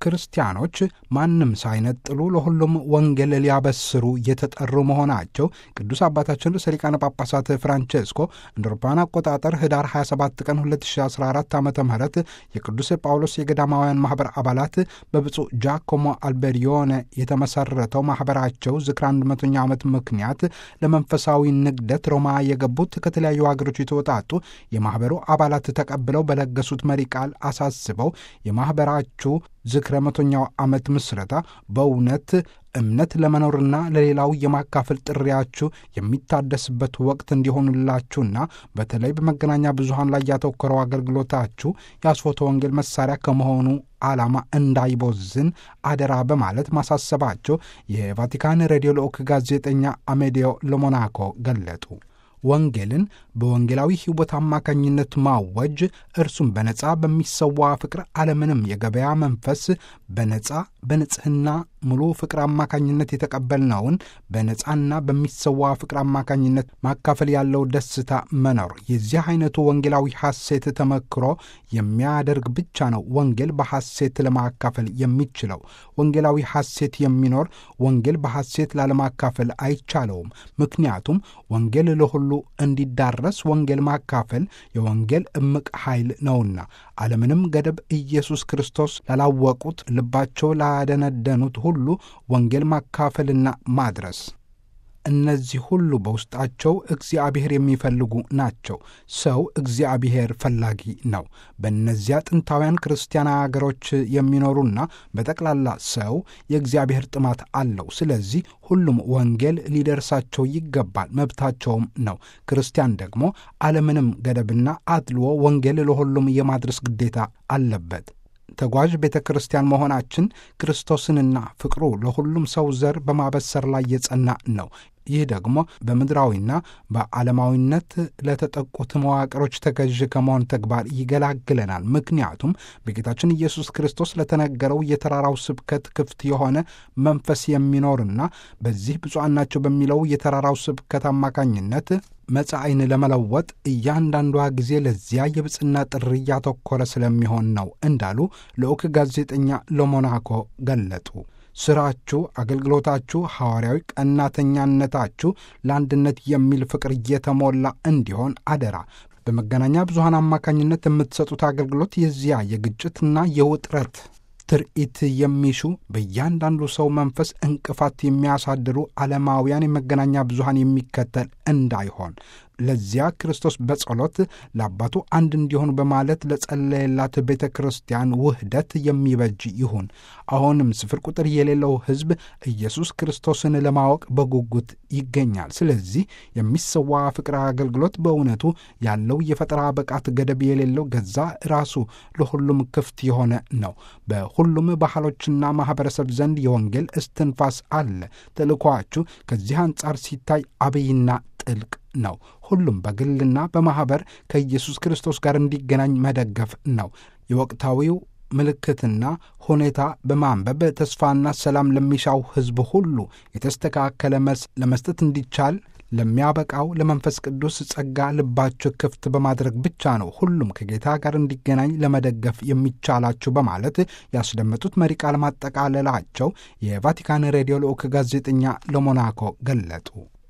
ክርስቲያኖች ማንም ሳይነጥሉ ለሁሉም ወንጌል ሊያበስሩ የተጠሩ መሆናቸው ቅዱስ አባታችን ርዕሰ ሊቃነ ጳጳሳት ፍራንቼስኮ እንደ አውሮፓውያን አቆጣጠር ህዳር 27 ቀን 2014 ዓ ም የቅዱስ ጳውሎስ የገዳማውያን ማኅበር አባላት በብፁዕ ጃኮሞ አልቤሪዮነ የተመሠረተው ማኅበራቸው ዝክር 100ኛ ዓመት ምክንያት ለመንፈሳዊ ንግደት ሮማ የገቡት ከተለያዩ ሀገሮች የተወጣጡ የማኅበሩ አባላት ተቀብለው በለገሱት መሪ ቃል አሳስበው የማኅበራችሁ ዝክረ መቶኛው ዓመት ምስረታ በእውነት እምነት ለመኖርና ለሌላው የማካፈል ጥሪያችሁ የሚታደስበት ወቅት እንዲሆኑላችሁና በተለይ በመገናኛ ብዙኃን ላይ ያተኮረው አገልግሎታችሁ የአስፎተ ወንጌል መሳሪያ ከመሆኑ ዓላማ እንዳይቦዝን አደራ በማለት ማሳሰባቸው የቫቲካን ሬዲዮ ልዑክ ጋዜጠኛ አሜዲዮ ለሞናኮ ገለጡ። ወንጌልን በወንጌላዊ ሕይወት አማካኝነት ማወጅ እርሱም በነጻ በሚሰዋ ፍቅር አለምንም የገበያ መንፈስ በነጻ በንጽሕና ሙሉ ፍቅር አማካኝነት የተቀበልነውን በነጻና በሚሰዋ ፍቅር አማካኝነት ማካፈል ያለው ደስታ መኖር የዚህ አይነቱ ወንጌላዊ ሐሴት ተመክሮ የሚያደርግ ብቻ ነው ወንጌል በሐሴት ለማካፈል የሚችለው። ወንጌላዊ ሐሴት የሚኖር ወንጌል በሐሴት ላለማካፈል አይቻለውም። ምክንያቱም ወንጌል ለሁሉ እንዲዳረስ ወንጌል ማካፈል የወንጌል እምቅ ኃይል ነውና አለምንም ገደብ ኢየሱስ ክርስቶስ ላላወቁት ልባቸው ላደነደኑት ሁሉ ወንጌል ማካፈልና ማድረስ እነዚህ ሁሉ በውስጣቸው እግዚአብሔር የሚፈልጉ ናቸው። ሰው እግዚአብሔር ፈላጊ ነው። በእነዚያ ጥንታውያን ክርስቲያን አገሮች የሚኖሩና በጠቅላላ ሰው የእግዚአብሔር ጥማት አለው። ስለዚህ ሁሉም ወንጌል ሊደርሳቸው ይገባል፣ መብታቸውም ነው። ክርስቲያን ደግሞ አለምንም ገደብና አድልዎ ወንጌል ለሁሉም የማድረስ ግዴታ አለበት። ተጓዥ ቤተ ክርስቲያን መሆናችን ክርስቶስንና ፍቅሩ ለሁሉም ሰው ዘር በማበሰር ላይ የጸና ነው። ይህ ደግሞ በምድራዊና በዓለማዊነት ለተጠቁት መዋቅሮች ተገዥ ከመሆን ተግባር ይገላግለናል። ምክንያቱም በጌታችን ኢየሱስ ክርስቶስ ለተነገረው የተራራው ስብከት ክፍት የሆነ መንፈስ የሚኖርና በዚህ ብፁዓን ናቸው በሚለው የተራራው ስብከት አማካኝነት መጻኢን ለመለወጥ እያንዳንዷ ጊዜ ለዚያ የብፅና ጥሪ እያተኮረ ስለሚሆን ነው እንዳሉ ልዑክ ጋዜጠኛ ለሞናኮ ገለጡ። ስራችሁ፣ አገልግሎታችሁ፣ ሐዋርያዊ ቀናተኛነታችሁ ለአንድነት የሚል ፍቅር እየተሞላ እንዲሆን አደራ። በመገናኛ ብዙኃን አማካኝነት የምትሰጡት አገልግሎት የዚያ የግጭትና የውጥረት ትርኢት የሚሹ በእያንዳንዱ ሰው መንፈስ እንቅፋት የሚያሳድሩ ዓለማውያን የመገናኛ ብዙኃን የሚከተል እንዳይሆን ለዚያ ክርስቶስ በጸሎት ለአባቱ አንድ እንዲሆኑ በማለት ለጸለየላት ቤተ ክርስቲያን ውህደት የሚበጅ ይሁን። አሁንም ስፍር ቁጥር የሌለው ሕዝብ ኢየሱስ ክርስቶስን ለማወቅ በጉጉት ይገኛል። ስለዚህ የሚሰዋ ፍቅር አገልግሎት በእውነቱ ያለው የፈጠራ ብቃት ገደብ የሌለው ገዛ ራሱ ለሁሉም ክፍት የሆነ ነው። በሁሉም ባህሎችና ማኅበረሰብ ዘንድ የወንጌል እስትንፋስ አለ። ተልእኮአችሁ ከዚህ አንጻር ሲታይ አብይና ጥልቅ ነው። ሁሉም በግልና በማኅበር ከኢየሱስ ክርስቶስ ጋር እንዲገናኝ መደገፍ ነው። የወቅታዊው ምልክትና ሁኔታ በማንበብ ተስፋና ሰላም ለሚሻው ሕዝብ ሁሉ የተስተካከለ መልስ ለመስጠት እንዲቻል ለሚያበቃው ለመንፈስ ቅዱስ ጸጋ ልባችሁ ክፍት በማድረግ ብቻ ነው ሁሉም ከጌታ ጋር እንዲገናኝ ለመደገፍ የሚቻላችሁ በማለት ያስደመጡት መሪ ቃል ማጠቃለላቸው የቫቲካን ሬዲዮ ልዑክ ጋዜጠኛ ለሞናኮ ገለጡ።